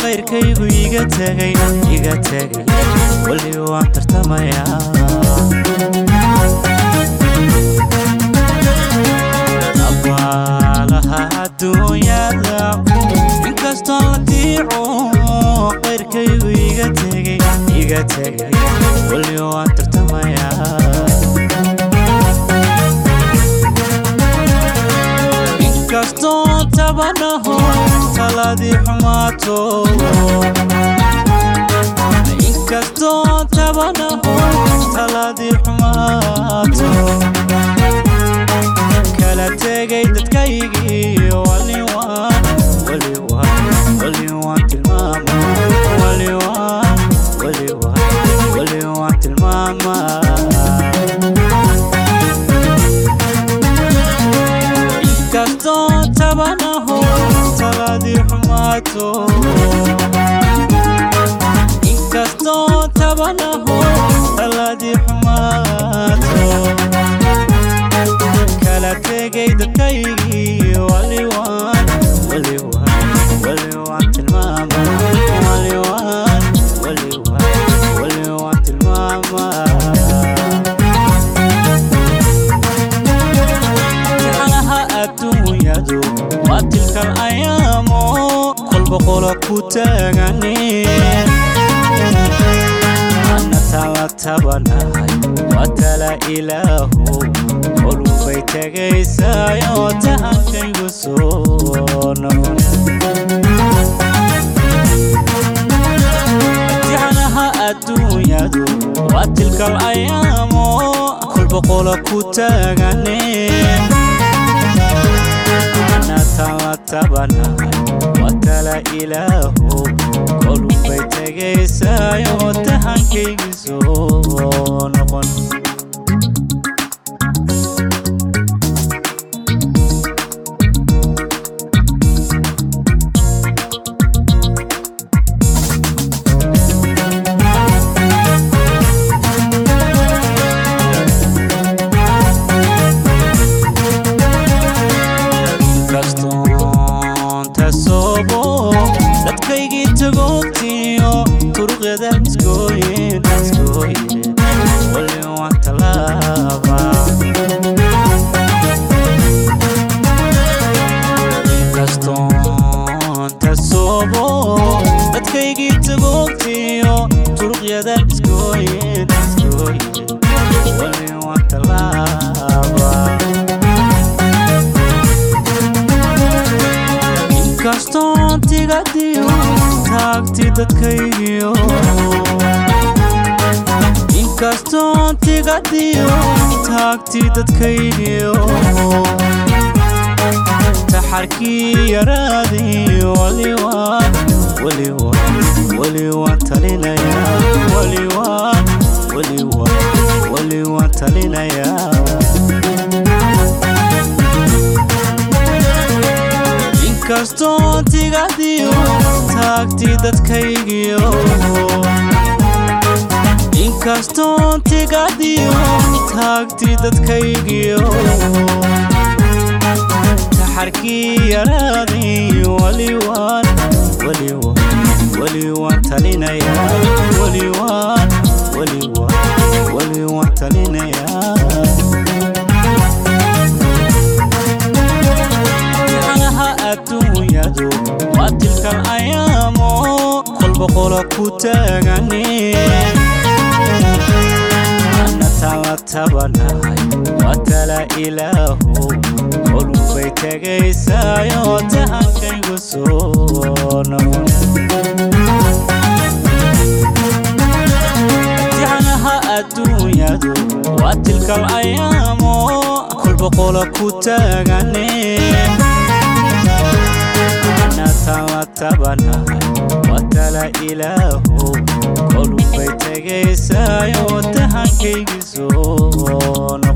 qayrkaygu iga tegay iga tegay weli waan tartamayaa abaalaha adduunyada inkastoo la diico qayrkaygu iga tegay iga tegay weli waan tartamayaa inkastoo tabanaho taladii xumaato inkastoo tabanaho taladii xumaato kala tegay dadkaygii waliwaan waliwaan waliwaan tilmaama waliwaan waliwaan waliwaan tilmaama inkastoo tabanaho taladii xumaato inkastoo tabanaho taladii xumaato kala tegay dadkaygii waliwaan waliwaan waliwaan tilmaama waliwaan waliwaan waliwaan tilmaama jeclaha adduunyadu waa tilkan ayaamo kolba qola ku taagane ana tala tabanahay waa tala ilaaho kolubay tegaysaayoo tahankaygu soo noqon jeclaha adduunyadu waa tilkal ayaamo kolba qola ku taagane ana tala tabanahay waa tala ilaaho kolubay tegaysaayoo tahankaygu soo noqon inkastoon tasoobo dadkaygii tagoogtiyo turuqyada isgooyin isgooyin wali waan talaaba inkastoon tasoobo dadkaygii tagoogtiyo turuqyada isgooyin isgooyin wali waan talaaba inkastoon tigadiyo taagti dadkaygiyo inkastoon tigadiyo taagti dadkaygiyo taxarkii yaraadii waliwaan waliwaan waliwaan talinayaa waliwaan waliwaan waliwaan talinayaa inkastoon tigadiyo taagti dadkaygiyo inkastoon tigadiyo taagti dadkaygiyo taxarkii yaraadii waliwaan waliwaan waliwaan talinayaa waliwaan waliwaan waliwaan talinayaa jeclaha adduunyadu waa tilkan ayaamo kolba qola ku taagane ana tala tabanahay waa tala ilaaho kolubay tegaysaayoo tahankaygu soo noqon jeclaha adduunyadu waa tilkal ayaamo kolba qola ku taagane ana tala tabanahay waa tala ilaaho kolubay tegaysaayoo tahankaygi soo noqon